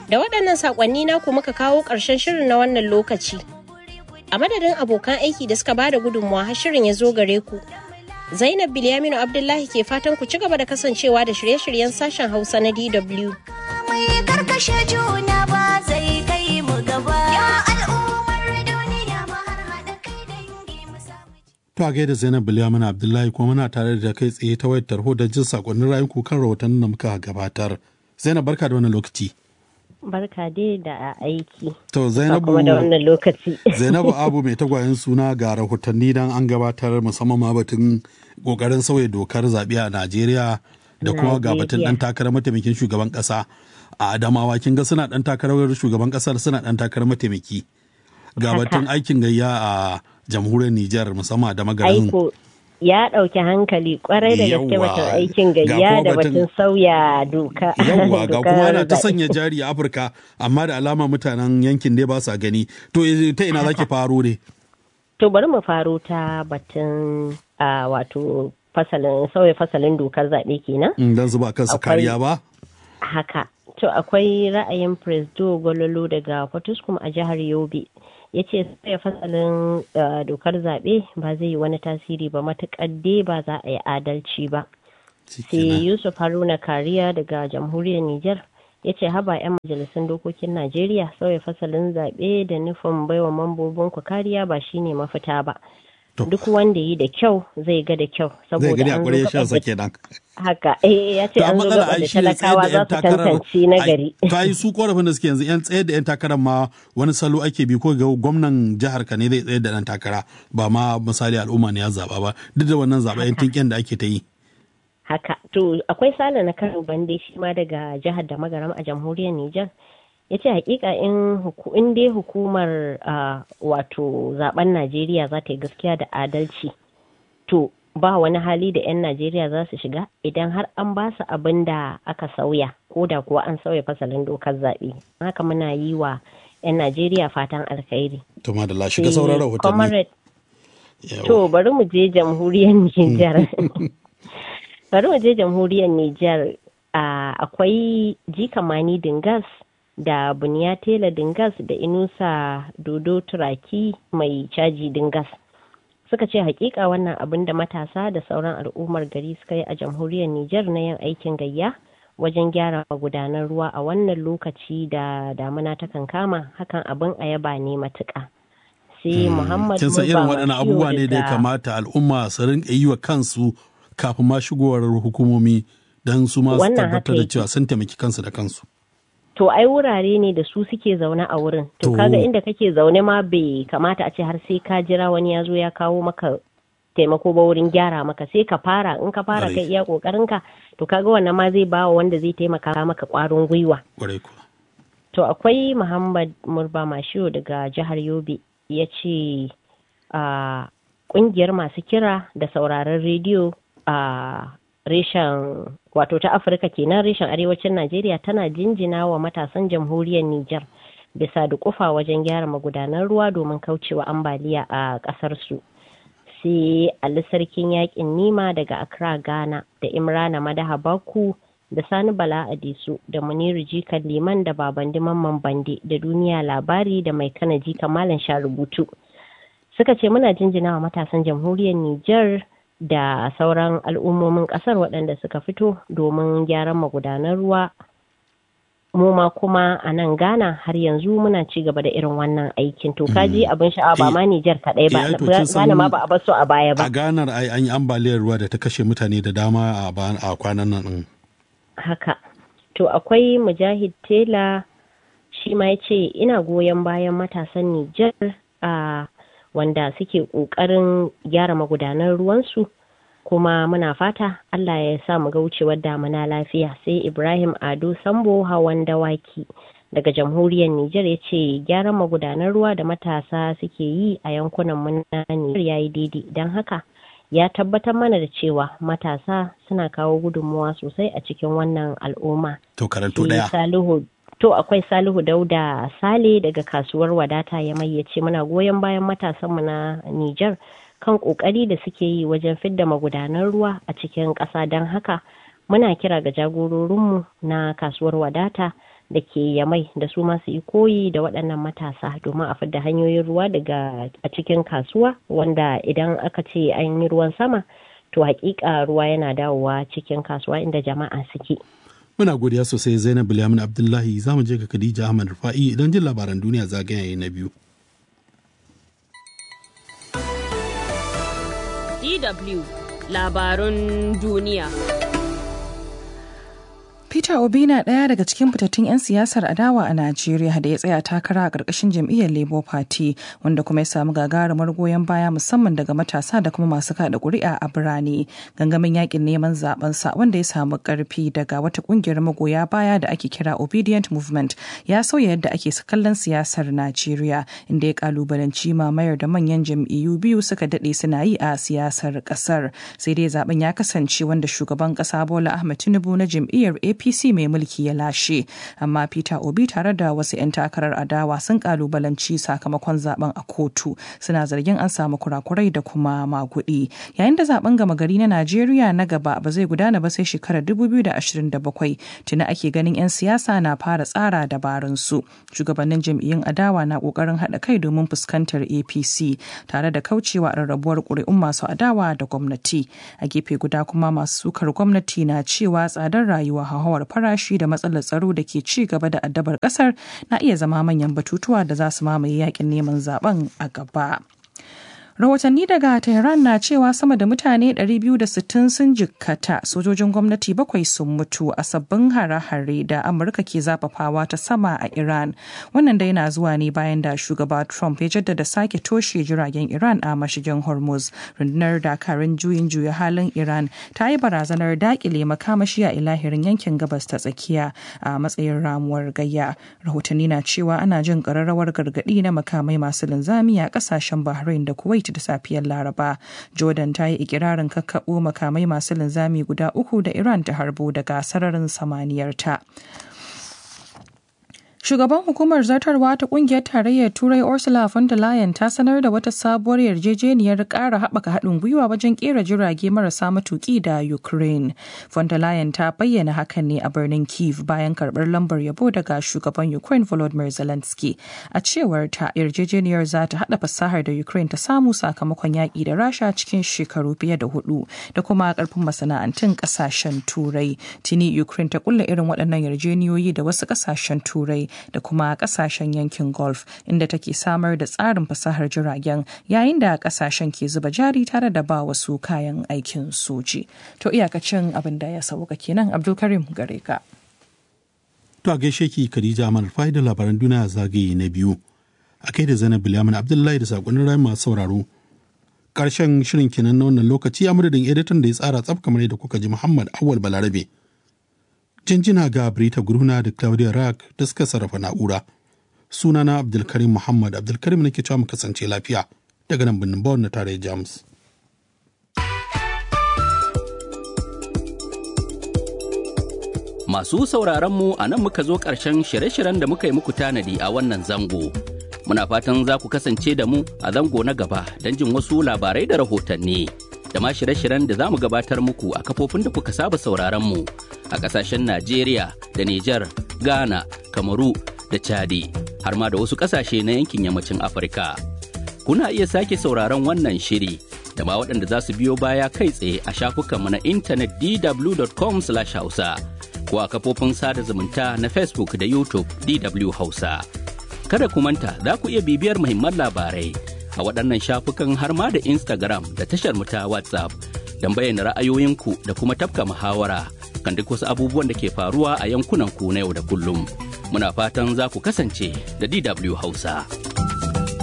Da waɗannan saƙonni naku muka kawo ƙarshen shirin na wannan lokaci. A madadin abokan aiki da suka bada gudunmawa har shirin ya zo gare ku. Zainab Bilyaminu Abdullahi ke fatan ku ci gaba da kasancewa da shirye-shiryen sashen Hausa na DW. Mai karkashe juna ba zai kai mu gaba. Ya al'ummar duniya mu har haɗa kai dangi mu samu To a gaida Zainab Bilyaminu Abdullahi kuma muna tare da kai tsaye ta wayar tarho da jin sakonnin rayuku kan rahotannin da muka gabatar. Zainab barka da wannan lokaci. Barka dai da aiki. To Zainabu Kuma da wannan lokaci. Zainabu Abu mai tagwayen suna ga rahotanni dan an gabatar musamman ma batun kokarin sauya dokar zaɓe a Najeriya da kuma ga batun Najeriya. ɗan takarar mataimakin shugaban ƙasa a Adamawa kin ga suna ɗan takarar shugaban ƙasar suna ɗan takarar mataimaki. Ga Haka. batun aikin gayya a jamhuriyar Nijar musamman da magarin Aiko ya ɗauki hankali kwarai da gaske Yawwa. batun aikin Ga gayya kuma da batun- batun sauya doka. yawwa ga dokar kuma ana ta zaɓe. sanya jari a Afirka amma da alama mutanen yankin dai ba sa gani to eh, ta ina zaki faro ne To bari mu faro ta batun a wato fasalin sauya fasalin dokar zaɓe kenan. Mm, dan zuba kansu Akwai- kariya ba Haka. To akwai ra'ayin Presdo Gololo daga Fatuskum a jihar Yobe. Ya ce sauya fasalin uh, dokar zaɓe ba zai yi wani tasiri ba matuƙar dai ba za a yi adalci ba. Sai Shikenan. Yusuf Haruna Kariya daga jamhuriyar Nijar ya ce haba 'yan majalisun dokokin Najeriya sauya fasalin zaɓe da nufin baiwa mambobin ku kariya ba shine mafita ba. To. Duk wanda yi da kyau zai ga da kyau zai saboda gani a an zo kwarai gaɓar shan sa da kenan haka eh ya ce To, an amma zo matsala gaba ai da shi ne tsayar talakawa da za yan su takarar tantance na ai, gari. to ai su korafin da suke yanzu yan tsayar da yan takarar ma wani salo ake bi ko ga gwamnan jihar ka ne zai tsayar da dan takara ba ma misali al'umma ne ya zaba ba duk da wannan zaba yan tinken da ake ta yi Haka. To akwai sale na Kano Bande shi ma daga jihar da magaram a jamhuriyar Nijar. Ya ce hakika in huku- in dai hukumar ah, wato zaben Najeriya za ta yi gaskiya da adalci. To ba wani hali da 'yan Najeriya za su shiga idan har an ba su abin da aka sauya ko da kuwa an sauya fasalin dokar zaɓe. Haka muna yi wa 'yan Najeriya fatan alkhairi. to ma da la shiga sauran rahotanni Comrade Yawa. To bari mu je jamhuriyar Nijar. bari mu je jamhuriyar Nijar. Ah, akwai jikamani Dingas da Buniya Tela Dingas da Inusa Dodo Turaki mai caji Dingas. Suka ce hakika wannan abin da matasa da sauran al'ummar gari suka yi a jamhuriyar Nijar na yin aikin gayya wajen gyara magudanan ruwa a wannan lokaci da damuna ta kankama hakan abin a yaba ne matuƙa. Sai Muhammad kin san irin Murba waɗannan Mashiyo abubuwa ne da ya daga- kamata al'umma su rinka yi wa kansu kafin ma shigowar hukumomi don su ma su Wannan tabbatar haka da yake. cewa sun taimaki kansu da kansu To ai wurare ne da su suke zaune a wurin. To To. kaga inda kake zaune ma bai kamata a ce har sai ka jira wani ya zo ya kawo maka taimako ba wurin gyara maka sai ka fara in ka fara Ƙwarai. kai iya kokarin ka to kaga wannan ma zai bawa wanda zai taimaka maka kwarin gwiwa. kwarai kuwa To akwai Muhammad Murba Mashiyo daga jihar Yobe ya ce a kungiyar masu kira da sauraron rediyo a reshen wato ta Afirka kenan reshen arewacin Najeriya tana jinjina wa matasan jamhuriyar Nijar bisa da kufa wajen gyara magudanan ruwa domin kaucewa ambaliya a ƙasar su. sai Ali Sarkin Yaƙin Nima daga Accra, Ghana da Imrana Madaha Baku da Sani Bala Adisu da Muniru Jikan Liman da Babandi Mamman Bande da Duniya Labari da Mai Kana Jika Malam Sha Rubutu. Suka ce muna jinjina wa matasan jamhuriyar Nijar da sauran al'ummomin ƙasar waɗanda suka fito domin gyaran magudanan ruwa mu ma kuma a nan Ghana har yanzu muna ci gaba da irin wannan aikin to kaji abin sha'awa ba ma Nijar kaɗai ba Eh, to kin san- Ghana ma ba a bar su a baya ba a ganar ai an yi ambaliyar ruwa da ta kashe mutane da dama a ba- a kwanan nan din. haka to akwai mujahid tela shi ma ya ce ina goyon bayan matasan Nijar a wanda suke ƙoƙarin gyara magudanan ruwansu kuma muna fata Allah ya sa mu ga wucewar damuna lafiya sai Ibrahim Ado Sambo hawan dawaki daga jamhuriyar Nijar ya ce gyaran magudanan ruwa da matasa suke yi a yankunan mu na Nijar yayi daidai don haka ya tabbatar mana da cewa matasa suna kawo gudunmuwa sosai a cikin wannan al'umma. To karanto Sai daya. Salihu to akwai Salihu Dauda Sale daga kasuwar wadata ya mayyace muna goyon bayan matasanmu na Nijar kan kokari da suke yi wajen fidda magudanan ruwa a cikin ƙasa don haka muna kira ga jagororinmu na kasuwar wadata da ke yamai da su masu yi koyi da waɗannan matasa domin a fidda hanyoyin ruwa daga a cikin kasuwa wanda idan aka ce an yi ruwan sama to hakika ruwa yana dawowa cikin kasuwa inda jama'a suke. Muna godiya sosai Zainab Bilyamin Abdullahi za mu je ga Khadija Ahmad Rufa'i idan jin labaran duniya zagaye na biyu. DW labarun duniya. Peter Obi na ɗaya daga cikin fitattun 'yan siyasar adawa a Najeriya da ya tsaya takara a ƙarƙashin jam'iyyar Labour Party wanda kuma ya samu gagarumar goyon baya musamman daga matasa da kuma masu kaɗa ƙuri'a a birane. Gangamin yakin neman zaben sa wanda ya samu ƙarfi daga wata ƙungiyar magoya baya da ake kira Obedient Movement ya sauya yadda ake kallon siyasar Najeriya inda ya kalubalanci mamayar da manyan jam'iyyu biyu suka daɗe suna yi a siyasar ƙasar. Sai dai zaben ya kasance wanda shugaban ƙasa Bola Ahmed Tinubu na jam'iyyar apc mai mulki ya lashe amma peter obi tare da wasu 'yan takarar adawa sun kalubalanci sakamakon zaben a kotu suna zargin an samu kurakurai da kuma magudi yayin da zaben gama gari na najeriya na gaba ba zai gudana ba sai shekarar 2027 tuni ake ganin 'yan siyasa na fara tsara dabarun su shugabannin jam'iyyun adawa na kokarin haɗa kai domin fuskantar apc tare da kaucewa rarrabuwar ƙuri'un masu adawa da gwamnati a gefe guda kuma masu sukar gwamnati na cewa tsadar rayuwa hauhawar farashi da matsalar tsaro da ke ci gaba da addabar kasar na iya zama manyan batutuwa da za su mamaye yakin neman zaben a gaba. rahotanni daga tehran na cewa sama da mutane 260 sun jikkata sojojin gwamnati bakwai sun mutu a sabbin hare-hare da amurka ke zafafawa ta sama a iran wannan dai na zuwa ne bayan da shugaba trump ya jaddada sake toshe jiragen iran a mashigin hormuz rundunar dakarun juyin juya halin iran ta yi barazanar dakile makamashi a ilahirin yankin gabas ta tsakiya a matsayin ramuwar gayya rahotanni na cewa ana jin kararrawar gargadi na makamai masu linzami a kasashen bahrain da kuwait da safiyar laraba jordan ta yi ikirarin kakkaɓo makamai masu linzami guda uku da iran ta harbo daga sararin samaniyarta Shugaban hukumar zartarwa ta kungiyar tarayyar Turai Ursula von der Leyen ta sanar da wata sabuwar yarjejeniyar ƙara haɓaka haɗin gwiwa wajen ƙera jirage marasa matuƙi da Ukraine. Von der Leyen ta bayyana hakan ne a birnin Kiev bayan karɓar lambar yabo daga shugaban Ukraine Volodymyr Zelensky. A cewar ta yarjejeniyar za ta haɗa fasahar da Ukraine ta samu sakamakon yaƙi da Rasha cikin shekaru fiye da hudu da kuma ƙarfin masana'antun ƙasashen Turai. Tuni Ukraine ta kulla irin waɗannan yarjeniyoyi da wasu ƙasashen Turai da kuma kasashen yankin golf inda take samar da tsarin fasahar jiragen yayin da kasashen ke zuba jari tare da ba wasu kayan aikin soji to iyakacin abin da ya sauka kenan abdulkarim gare ka To a gaishe ki Khadija Amal Fai da labaran duniya zagaye na biyu. A kai da Zainab Bilyamin Abdullahi da sakonnin rayu masu sauraro. Karshen shirin kenan na wannan lokaci a madadin editan da ya tsara tsaf kamar yadda kuka ji Muhammad Awal Balarabe. jinjina ga Brita Guruna da Claudia Rack da suka sarrafa na'ura. Sunana Abdulkarim Muhammad Abdulkarim nake cewa mu kasance lafiya daga nan birnin Bawon na tarayyar Jamus. Masu sauraron mu a nan muka zo ƙarshen shirye-shiryen da muka yi muku tanadi a wannan zango. Muna fatan za ku kasance da mu a zango na gaba don jin wasu labarai da rahotanni. da ma shirye-shiryen da za mu gabatar muku a kafofin da kuka saba sauraron mu a ƙasashen Najeriya da Nijar, Ghana, Kamaru da Chadi har ma da wasu ƙasashe na yankin yammacin Afirka. Kuna iya sake sauraron wannan shiri da ma waɗanda za su biyo baya kai tsaye a shafukanmu na intanet dw.com/hausa ko a kafofin sada zumunta na Facebook da YouTube DW Hausa. Kada ku manta za ku iya bibiyar muhimman labarai a waɗannan shafukan har ma da Instagram da tashar mu ta WhatsApp don bayyana ra'ayoyinku da kuma tafka muhawara kan duk wasu abubuwan da ke faruwa a yankunan ku na yau da kullum. Muna fatan za ku kasance da DW Hausa.